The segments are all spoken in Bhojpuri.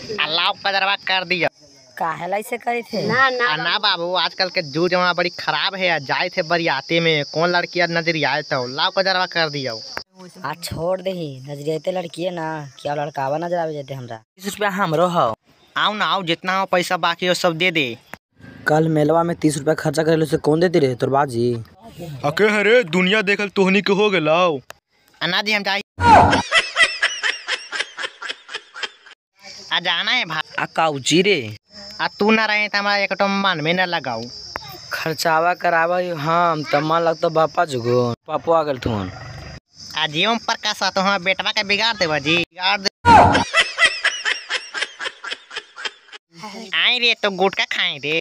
अल्लाह कजरवा कर दिया काहेला ऐसे करी थे ना ना आ ना बाबू आजकल के जू जमा बड़ी खराब है जाए थे बरियाते में कौन लड़की नजर आए तो लाव कजरवा कर दिया आ छोड़ दही नजरियाते लड़की है ना क्या लड़कावा नजर आवे जाते हमरा तीस रुपया हमरो हो आओ ना आओ जितना हो पैसा बाकी हो सब दे दे कल मेलवा में तीस रुपया खर्चा करे से कौन देती रे तोर बाजी अके हरे दुनिया देखल तोहनी के हो गेलाओ अन्ना जी हम जाए आ जाना है भाई आ काउची रे आ तू ना रहे तो हमारा एक तो मन में न लगाऊ खर्चावा करावा हम त मन लगता बापा जुगो पापो आ गेल थुन आ जीवन प्रकाश तो हमारा बेटवा के बिगाड़ देवा जी बिगाड़ दे आई रे तो गुटका खाए रे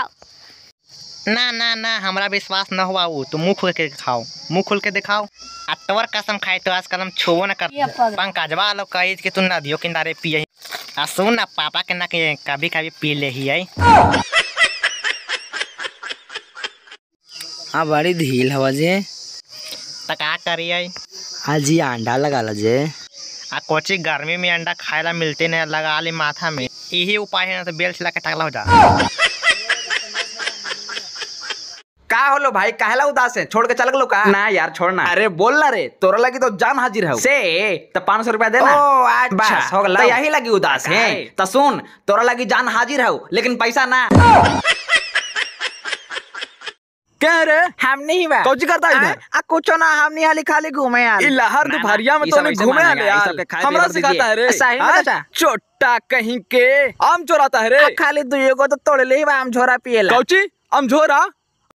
ना ना ना हमरा विश्वास न हुआ वो तो मुंह खोल के दिखाओ मुंह खोल के दिखाओ आ तोर कसम खाए तो आजकल हम छुओ न कर पंकजवा लोग कही कि तू नदियों किनारे पिए आ सुन ना पापा के ना के कभी कभी पी ले ही आई आ बड़ी ढील हवा जे तो का करिए आज ये अंडा लगा ला जे आ कोची गर्मी में अंडा खाए ला मिलते नहीं लगा ली माथा में यही उपाय है ना तो बेल छिला के टकला हो जा का होलो भाई काहेला उदास है छोड़ के चल गलो का ना यार छोड़ना अरे बोल ना रे तोरा लगी तो जान हाजिर है से तो पाँच सौ रुपया देना ओ अच्छा बस हो गला तो यही लगी उदास है काहे? तो सुन तोरा लगी जान हाजिर है लेकिन पैसा ना क्या रे हम नहीं बा कौची करता है इधर आ कुछ ना हम नहीं हाली खाली घूमे यार ई लहर ना, ना, दोपहरिया में ई तो सब नहीं ऐसे घूमे मानेगा, आले ई यार सब के खाए हमरा पिए पर सिखाता है रे सही में हाँ? चाचा? चोट्टा कहीं के आम चोराता है रे आ, खाली दुइयो को तो तोड़ ले बा हम झोरा पिएला कौची आम झोरा